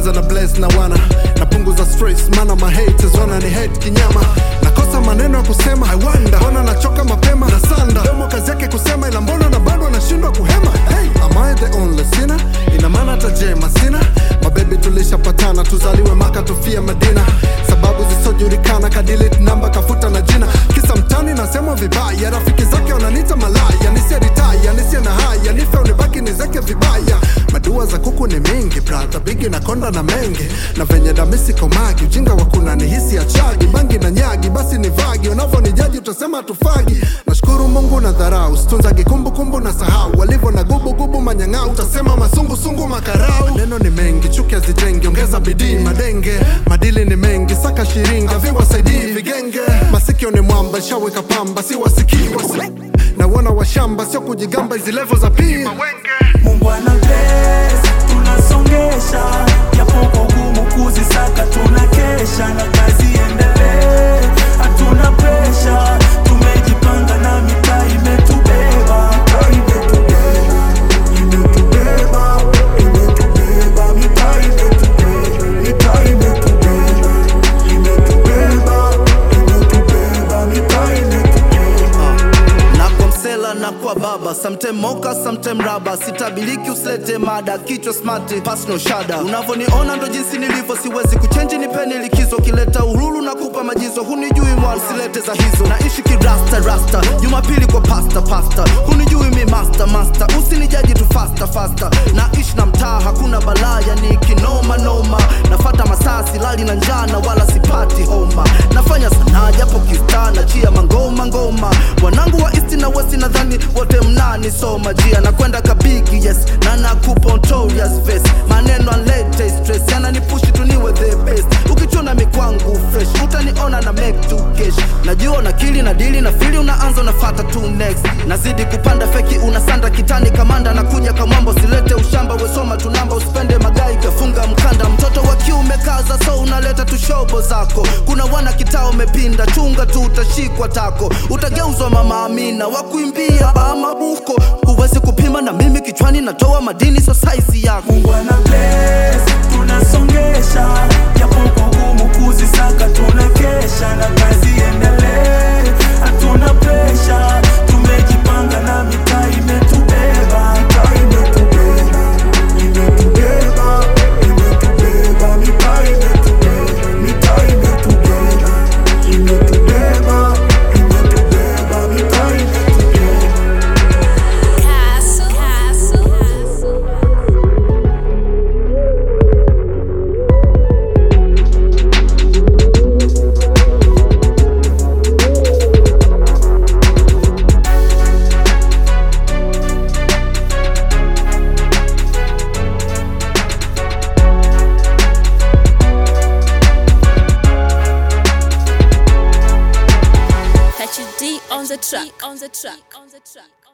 kwanza na bless na wana napunguza stress mana mahaters wana ni hate kinyama nakosa maneno ya kusema I wonder mbona nachoka mapema na sanda domo kazi yake kusema ila mbona na bado anashindwa kuhema hey, am I the only sinner ina maana hata jema sina mabebi tulishapatana tuzaliwe maka tufie madina sababu zisojulikana kadilit namba kafuta na jina kisa mtani nasemwa vibaya rafiki zake wananita malaya nisiye ritaya nisiye na haya nife unibaki nizeke vibaya madua za kuku ni mingi brata bigi na konda na menge na venye damisi komagi ujinga wa kuna ni hisi ya chagi bangi na nyagi basi ni vagi unavyonijaji utasema tufagi nashukuru mungu na dharau situnzagi kumbukumbu na sahau walivyo na gubugubu manyang'au utasema masungusungu makarau neno ni mengi chuki hazijengi ongeza bidii madenge madili ni mengi saka shiringa viwasaidii vigenge masikio ni mwamba shaweka pamba si wasikii wasi na wana washamba sio kujigamba hizi levo za pii Mungu ana bless, tunasongesha japo kwa ugumu kuzisaka tunakesha na kazi endelee, hatuna presha, tumejipanga na mitaa imetubeba, imetubeba, imetubeba, imetubeba, mitaa imetubeba, mitaa imetubeba, imetubeba, imetubeba, mitaa imetubeba. na kwa msela na kwa baba sometime moka sometime raba sitabiliki usilete mada kichwa smart pass no shada unavyoniona ndo jinsi nilivyo siwezi kuchenji nipeni likizo kileta uhuru na kupa majizo hunijui mwa usilete za hizo naishi kirasta rasta jumapili kwa pasta pasta hunijui mi master master usinijaji tu fasta fasta naishi na mtaa hakuna balaya ni kinoma noma nafata masaa silali na njana wala sipati homa nafanya sanaa japo kistana chia mangoma ngoma wanangu wa east na west nadhani wote mnani soma jia na kwenda kabigi yes na nakupa notorious face maneno alete stress yananipushi tuniwe the best ukichona mikwangu fresh utaniona na make to cash najua na kili na dili na fili unaanza unafata tu next nazidi kupanda feki unasanda kitani kamanda na kuja kamwambo silete ushamba wesoma tunamba usipende magai kafunga mkanda mtoto wa kiume kaza so unaleta tushobo zako kuna wana kitao umepinda chunga tu utashikwa tako utageuzwa mama amina wakuimbia bamabuko huwezi kupima na mimi kichwani natoa madini so saizi yako Mungu ana bless, tunasongesha japo kwa ugumu kuzisaka tunakesha na kazi endelee, hatuna presha, tumejipanga na mitaa imetubeba, mitaa imetubeba, imetubeba, imetubeba, mitaa imetubeba, mitaa imetubeba, imetubeba, imetubeba, mitaa imetubeba. Castle. Castle. Catch D on the track. On the track. On the track.